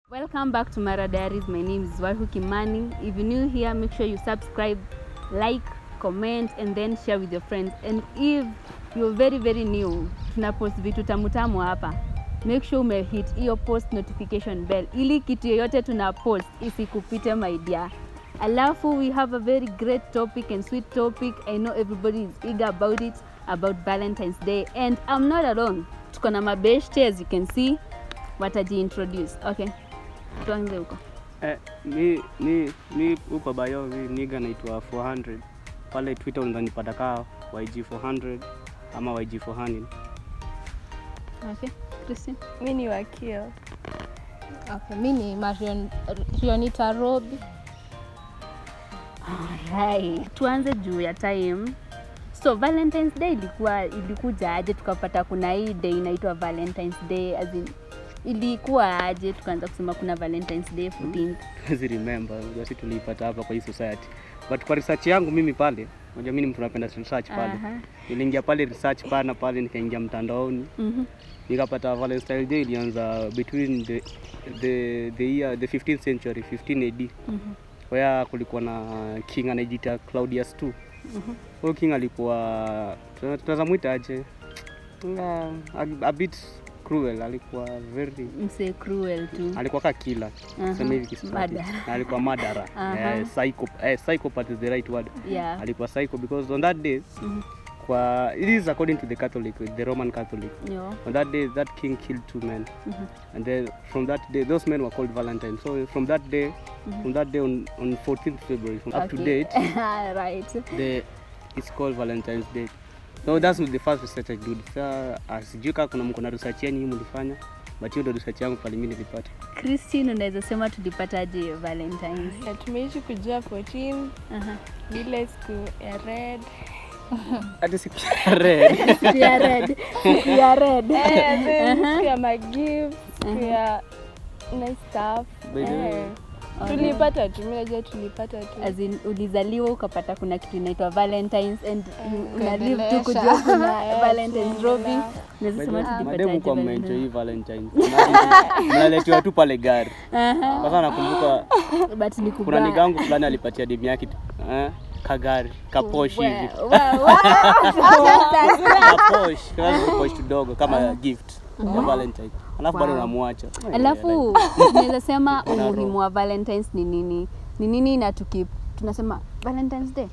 Welcome back to Mara Diaries. My name is Wahu Kimani. If you're new here, make sure you subscribe, like, comment, and then share with your friends. And if you're very very new, tuna post vitu tamu tamu hapa. Make sure ume hit hiyo post notification bell ili kitu yoyote tuna post isikupite my dear. Alafu we have a very great topic and sweet topic. I know everybody is eager about it, about Valentine's Day. And I'm not alone. Tuko na mabeshte as you can see. Watajiintroduce. Okay. Tuanze huko. Eh, mi mi mi huko bayo mi niga naitwa 400 pale Twitter unanipata kaa YG 400 ama YG 400. Okay. Christine. Mi ni wakio. Okay, mi ni Marion, Rionita Robi. Alright. Tuanze juu ya time. So Valentine's Day ilikuwa ilikuja aje tukapata kuna hii day inaitwa Valentine's Day as in, ilikuwa aje tukaanza kusema kuna Valentine's Day 14th. Huwezi remember, unajua si tuliipata hapa kwa hii society. But kwa research yangu mimi pale, unajua mimi ni mtu napenda research pale. Aha. Niliingia pale research pana pale nikaingia mtandaoni. Mhm. Nikapata Valentine's Day ilianza between the the the year the 15th century 15 AD. Mhm. where kulikuwa na king anajiita Claudius II. Huyo king alikuwa tuna- tunaweza mwita aje? Nga, a, a bit cruel, alikuwa very Mse cruel tu. alikuwa ka killer Aha. sema hivi Kiswahili. Murderer. Na alikuwa murderer Aha. eh, psycho eh, psychopath is the right word Yeah. alikuwa psycho because on that day Mhm. kwa it is according to the Catholic the Roman Catholic Yo. on that day that king killed two men Mhm. and then from that day those men were called Valentine so from that day from that day on, on 14th February from up to Okay. date right. the it's called Valentine's Day. So that's the first research I did. Sa uh, sijui kama kuna mko na research yenu hii mlifanya, but hiyo ndio research yangu pale mimi nilipata. Christine unaweza sema tulipataje Valentine's? Na tumeishi kujua 14 Aha. ile siku ya red. Hadi siku ya red. Siku ya red. Siku ya red. Eh, then siku ya magift, siku ya nice stuff. By the way, Eh, Tulipata tu, mimi najua tulipata tu. As in, ulizaliwa ukapata kuna kitu inaitwa Valentines and you- una live tu Kuendelesha. kujua kuna Eh, Valentines Robin. tunaendelea. Unaweza sema mademu tulipataje kwa Valentines? mmeenjoy hii Valentine. Mnaletewa- Mnaletewa tu pale gari. Aha. Sasa nakumbuka But ni kuna kubaya. nigangu fulani alipatia demu yake eh, kagari kaposhi hivi. Wa- wa- wa- Kaposhi, kama kaposhi kidogo kama gift ya Valentine. Alafu bado unamwacha. Alafu unaweza sema Kuna roho. umuhimu wa Valentines ni nini? Ni nini na tuki tunasema Valentine's Day?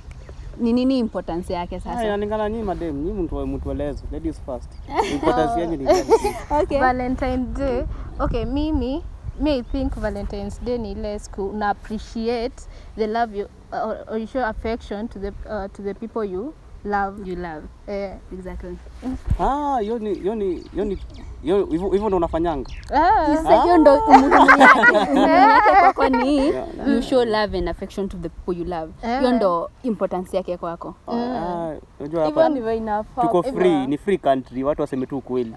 Ni nini importance yake Ah, sasa? inalingana nyinyi madem, nyinyi mtu mtueleze. Ladies first. Importance yenu ni gani? Okay. Valentine Day. Okay, mimi me I think Valentine's Day ni ile siku una appreciate the love you or, or you show affection to the uh, to the people you love. You love. Eh, Exactly. Ah, hiyo ni hiyo ni hiyo ni hiyo hivyo hivyo ndo unafanyanga. ah, Sasa hiyo ndo umuhimu yake. Umuhimu yake kwako ni you show love and affection to the people you love. Hiyo Eh. ndo importance yake kwako. Ah, unajua Hivyo hapa ndivyo inafaa. tuko Hivyo- free, ni free country, watu waseme tu ukweli.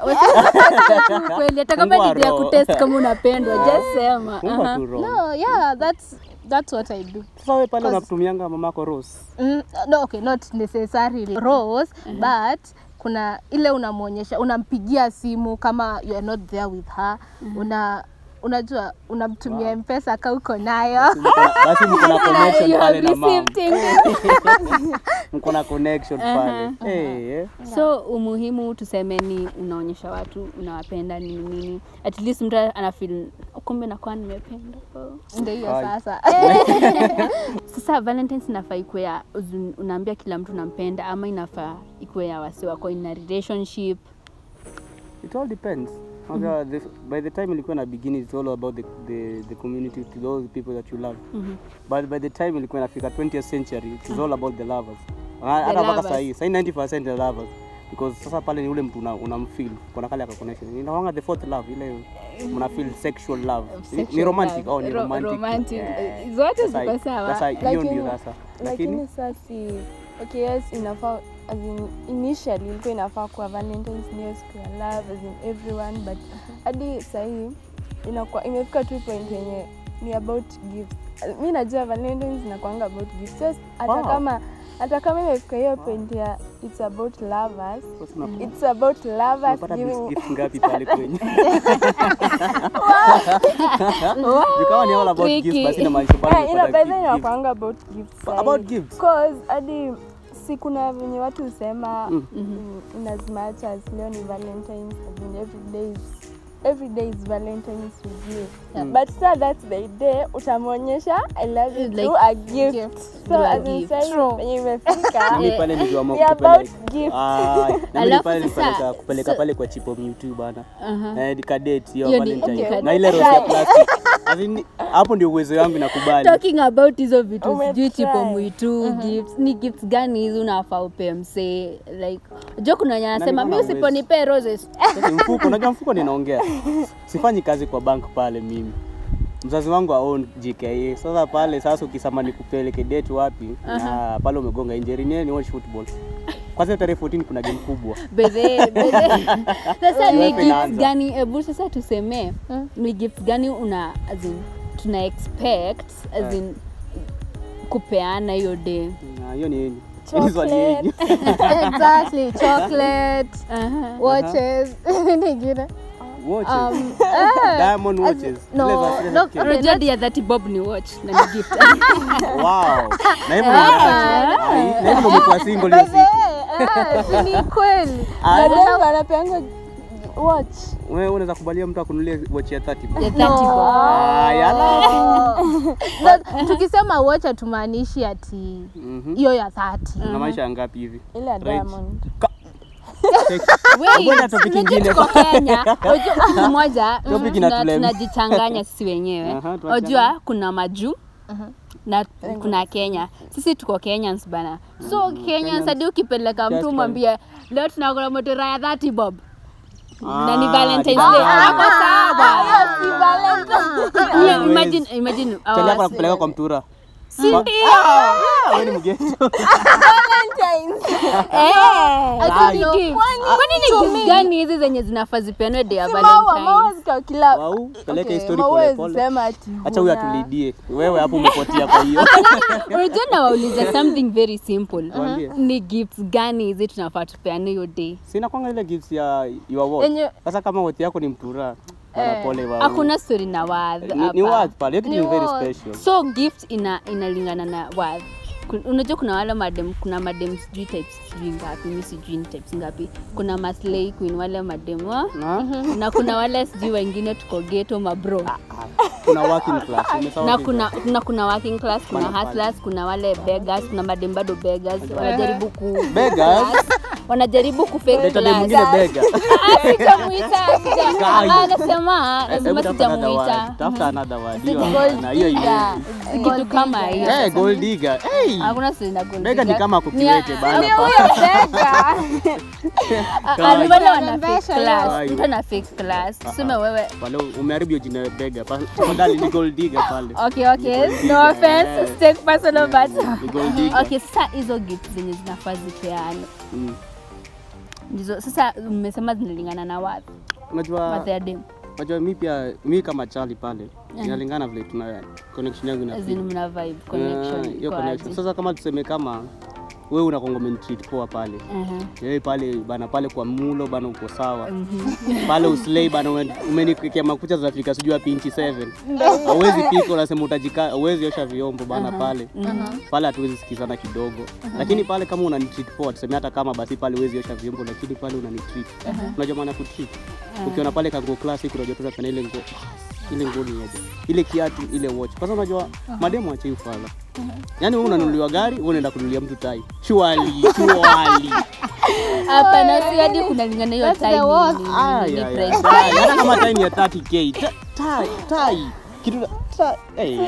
Kweli hata kama Fungua ni ya roho. kutest kama unapendwa, just sema. Fungwa Aha. tu roho. no, yeah, that's that's what I do. Sasa wewe pale Cause- unamtumianga mamako Rose. Mm, no, okay, not necessarily rose but kuna ile unamwonyesha unampigia simu kama you are not there with her una unajua unamtumia mpesa ka uko nayo Basi mko na connection You pale have na mama. received Mko na connection pale. Eh, eh. so umuhimu tuseme ni unaonyesha watu unawapenda nini nini at least mtu anafeel kumbe nakuwa nimependa oh. ndio hiyo Ai. sasa sasa valentines inafaa ikuwe ya uzun- unaambia kila mtu unampenda ama inafaa ikuwe ya wasi wako in a relationship It all depends. Unajua, the, by the time ilikuwa na beginning it's all about the, the, the community to those people that you love. But by the time ilikuwa inafika 20th century it's all about the lovers. Ah, Hata mpaka lovers. sasa hii, sasa hii 90% the lovers. Because sasa pale ni ule mtu una, unamfeel kuna kale aka connection. Inawanga the fourth love ile mna feel sexual love. Ni- ni Sexual romantic love. au ni Ro- romantic. romantic. Eh, Zote sasa- ziko sawa. Sasa hiyo Lakini- ndio sasa. Lakini lakini sasa si okay yes inafaa as in, initially ilikuwa inafaa kuwa valentines ndio siku ya love as in everyone but hadi sahii inakuwa imefika tu point yenye ni about gifts mi najua valentines inakuanga about gifts just hata Wow. kama hata kama imefika hiyo point ya it's about lovers Sasa una- it's about lovers unapata giving gift ngapi pale kwenye? Kama ni all about Tricky. gifts basi inamaanisha bado Eh, ina umepata by the way gift. inakwanga about gifts sahi. About gifts. Cause hadi si kuna venye watu husema Mm. in, in as much as leo ni valentines as in every day is every day is valentines with you Mm. but sa that's the day utamwonyesha i love you Like through a gift gift. so Through a as in gift. sahi True. venye imefika Mimi pale nikiamua ni about kupeleka gift Ah, na mimi Alafu pale sasa- nilipeleka kupeleka so- pale kwa chipo mtu bana. Aha. Eh, kadate hiyo Hiyo ni- Valentine. okay. Na ile rose ya plastic. As in, hapo ndio uwezo wangu inakubali. talking about hizo vitu Umetry. sijui chipo mwitu gifts ni gifts gani hizi unafaa upe msee like unajua kuna wenye anasema mi mbona huwezi? usiponipee roses Sasa mfuko, unajua mfuko ninaongea. Sifanyi kazi kwa bank pale mimi. Mzazi wangu aon JKA. Sasa pale sasa ukisema nikupeleke date wapi? Ah, pale umegonga injury ni ni watch football. Kwanza tarehe 14 kuna game kubwa. bedhe bedhe sasa ni Wewe gifts inaanza. gani hebu sasa tuseme ni gifts gani una as in, tuna expect as in kupeana hiyo day Na hiyo ni nini? Hili swali yenyu. exactly chocolate Aha. watches nyingine Watches. um, eh, Diamond as- watches. no, Zile za- zile no, za kike. unajua dia that bob ni watch na ni gift Wow. Na hivyo ndio Ai, na hivyo ndio umekuwa single hiyo siku. eh, si ni kweli Ah, Madem anapeanga watch Wewe unaweza kubalia mtu akunulie watch ya 30 ya 30 bob Ah, yala. Na tukisema watch hatumaanishi ati Mhm. hiyo ya 30 Una maisha ya ngapi hivi? ile ya Right. diamond Wait, Ngoja topic unajua ingine. tuko Kenya. Unajua siku moja Topic tuna- inatulema. tunajichanganya sisi wenyewe. Aha, tuachane. Unajua kuna majuu na kuna Kenya. Sisi tuko Kenyans bana. So Kenyans hadi ukipeleka Just mtu fine. mwambie leo tunakula motora ya 30 bob. Na ni Ah, Valentine's ni Day. Valentine's Hapo sawa. Day. Yeah, Imagine imagine Chali yako our- nakupeleka kwa mtura. Si ndio? Ah, wewe ni mgeto. Eh, Ai. ni gift. Kwani ni gift gani hizi zenye zinafaa zipeanwe day ya maua maua Valentine's? zika kila Wau, peleka Okay, story maua pole huwezi pole. sema ati Acha huyu huna. atulidie. Wewe hapo umepotea kwa hiyo. Unajua nawauliza something very simple. Tuambie. Ni gifts gani hizi tunafaa tupeane hiyo day? Sina kwanga ile gifts ya your watch. Yenye- Sasa kama watch yako ni mtura. Bana pole wao. Hakuna story na worth Ni, ni hapa. worth pale. Hiyo kitu Ni ni very worth. special. So gift ina inalingana na worth. Kun- Unajua kuna wale madem, kuna madem sijui types sijui ngapi, mimi sijui ni types ngapi. Kuna maslay queen wale madem wa Na na kuna wale sijui wengine tuko ghetto mabro. kuna working class. Umesahau na working kuna, kuna kuna working class kuna Bana pale. hustlers kuna wale beggars kuna madem bado beggars wanajaribu ku Beggars? wanajaribu ku fake Leta dem class. mwingine bega. Ah, sijamuita sija- Guys. ah, nasema Hebu nasema tafuta another word. sijamuita Tafuta another word. Hiyo Gold na hiyo hiyo. digger. kitu kama hiyo Eh, gold digger. Hey. hakuna story na gold Bega ni digger. kama Ni- kukiwete bana. ni huyo bega. Ah, ah, ni wale wana fake Kurembesha class hiyo. mtu ana fake class tuseme wewe Pale umeharibu hiyo jina ya bega. Pa- Tafadhali ni gold digger pale. okay okay Ni gold no digger. offense Eh. take personal but Ni gold digger. okay sasa hizo gift zenye zinafaa zipeane Mm. ndizo sasa mmesema zinalingana na wapi Unajua Birthday ya dem unajua mi pia mi kama Charlie pale inalingana vile tuna connection yangu as in ina mna vibe Ah, connection hiyo iko connection. aje? Sasa kama tuseme kama wewe unakonga umenitreat poa pale Aha. wewe pale bana pale kwa mulo bana uko sawa pale uslei bana ume- umeniwekea makucha zinafika sijui wapi inchi 7 hauwezi pika unasema utajika hauwezi osha vyombo bana pale pale hatuwezi sikizana kidogo lakini pale kama unanitreat poa tuseme hata kama basi pale huwezi osha vyombo lakini pale unanitreat unajua maana ya kutreat ukiona pale kanguo classic unajua tu unapenda ile nguo ile nguo ni aje ile kiatu ile watch kwanza unajua mademu achei ufala yaani wewe unanunuliwa gari wewe unaenda kununulia mtu tai shwali shwali hapana si hadi kunalingana hiyo That's the time worst. ni- ni- Ah, ni ya, ya. price Tai, hata kama tai ni ya 30k Ta- tai tai kitu tai eh.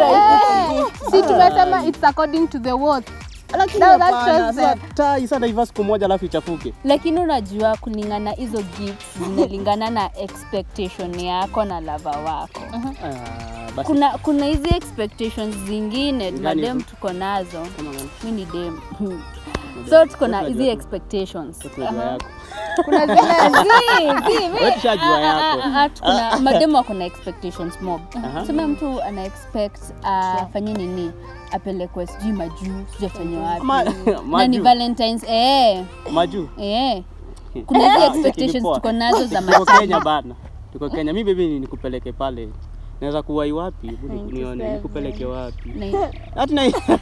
si tumesema it's according to the worth lakini No, that hapana, shows sasa that- tai sasa naiva siku moja alafu ichafuke lakini unajua kulingana hizo gifts zinalingana na expectation yako na lava wako Ah, basi kuna kuna hizi expectations zingine Gani madem hizo? tuko nazo kama gani? mi ni dem so tuko na Wewe hizi tunajua- expectations tunajua yako kuna zile Zi, zi, mi- Wewe tushajua ah, yako. ah, ah, kuna mademu wako na expectations mob Aha. sema mtu ana expect afanye nini apelekwe sijui majuu sijui afanye wapi Ma- na ni maju valentines eh maju eh kuna hizi Ah, expectations ilikuwa. tuko nazo za tuko Kenya matanga bana tuko niko Kenya. Mi baby nikupeleke pale. Naweza kuwai wapi? Hebu ni- nione 97. nikupeleke wapi? Na- Hata na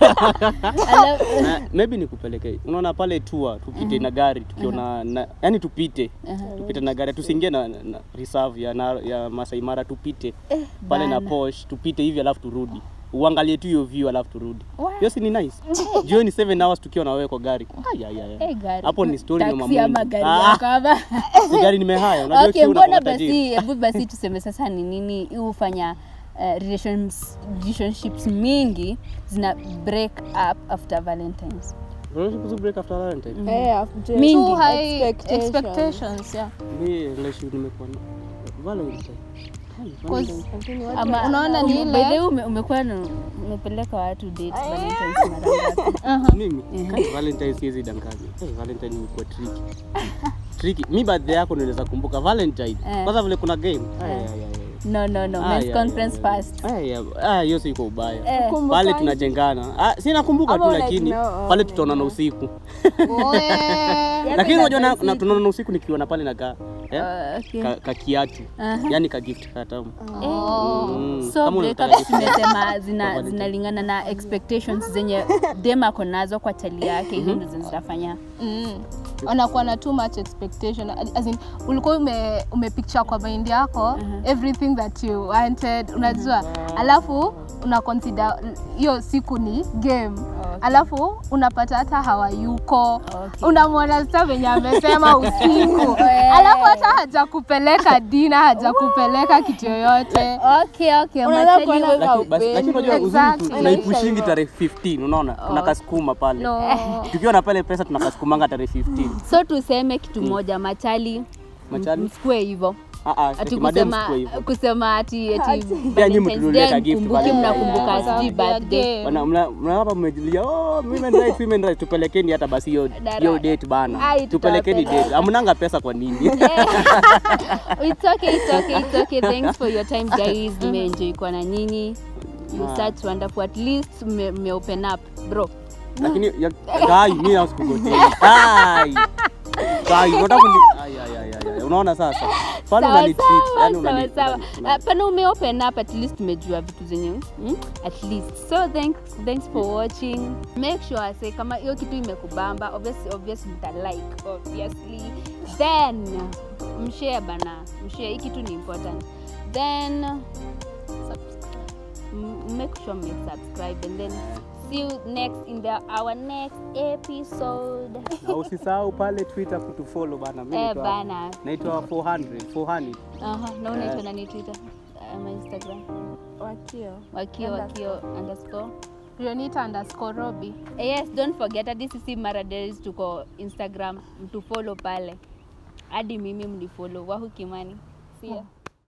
alafu- Na- maybe nikupeleke. Unaona pale tour tupite na gari tukiona na, yani tupite. Tupite na gari tusiingie na, na, na reserve ya, na, ya Masai Mara tupite. Pale na bana. Porsche tupite hivi alafu turudi. Uangalie tu hiyo view alafu turudi. Wow. Hiyo si ni nice? Jioni 7 hours tukiwa na wewe kwa gari. Ay, ay, ay. Eh, gari. Hapo ni story ya Taxi ama mamungu. gari Ah. yako ama- Si gari nimehaya. Unajua okay, kiu mbona unakuwa tajiri. basi hebu basi tuseme sasa ni nini hii hufanya uh, relations, relationships mingi zina break up after valentines Relationship break after Valentine. Eh, after- Mingi. Too high Expectations. expectations, yeah. Mi relationship nimekuwa na Valentine. Ay, 'Cause Valentine. Lakini watu Ama- Unaona ni By ile- the way, ume- umekuwa na- umepeleka watu date valentines mara ngapi Mimi kai Valentine siwezi danganya. Hey, Valentine imekuwa tricky. Tricky. Mi birthday yako naweza kumbuka Valentine. Eh. Kwanza vile kuna game. Ay, ay, ay, ay. no no no Ah, men's yeah, conference yeah, yeah. first Ah, yeah. Ah, hiyo si iko ubaya. Eh. Kumbuka Pale nje. tunajengana. Ah, si nakumbuka Ama tu like lakini no, pale oh, tutaonana usiku. Oe. Lakini unajua na- usiku. na tunaonana usiku nikiona pale na ka eh? Uh, okay. ka, ka kiatu. Aha. Yaani ka gift ka tamu. Oh. Mm. so Kama unataka breakups gift tumesema zina Valentine. zinalingana na expectations zenye dem ako nazo kwa chali yake hizo ndo zinafanya Mm. wanakuwa na too much expectation as in, ulikuwa ume, umepicture kwa mind yako everything that you wanted unajua alafu una consider hiyo siku ni game alafu unapata hata hawayuko Okay. unamwona sasa venye amesema usiku alafu hata hajakupeleka dina hajakupeleka kitu yoyote okay okay Unaweza machali kuona wewe- Lakini basi- lakini unajua uzuri tu- Exactly. tunaipushingi tarehe 15 unaona tunakasukuma pale no. tukiwa na pale pesa tunakasukumanga tarehe 15 so tuseme kitu moja machali Machali? msikue hivyo Ah, ah, ati ati madem kusema sikuwa hivyo. kusema ati ati Pia nyinyi Valentine's mtununulie Day ka gift mkumbuki pale. mnakumbuka Yeah. sijui birthday Wana- mna- mnawapa mmejilia oh, women rights, women rights. tupelekeni hata basi hiyo Dara- hiyo date bana Ai, tupelekeni tutawapeleka. date amnanga pesa kwa nini it's okay it's okay it's okay thanks for your time guys nimeenjoy kwa na nyinyi you Ah. such wonderful at least mme mme open up bro lakini ya- kai mimi na sikugotei kai kai unataka kuni ai ai ai ai, ai unaona sasa pale Sawa, unani treat sawa, yani sawa, unani sawa. unani- Ah, pana ume open up at least tumejua vitu zenye hmm? at least so thanks, thanks for watching make sure say kama hiyo kitu imekubamba obviously, obviously mta like obviously then mshare bana mshare hii kitu ni important then m- make sure mme subscribe and then see you next in the our next episode na usisahau pale twitter kutufollow bana mimi eh naitwa- bana naitwa 400 400 aha na unaitwa nani twitter ama instagram wakio wakio wakio underscore Rionita underscore Robi. Eh, yes don't forget hadi sisi maradays tuko instagram mtufollow pale hadi mimi mnifollow wahu kimani see ya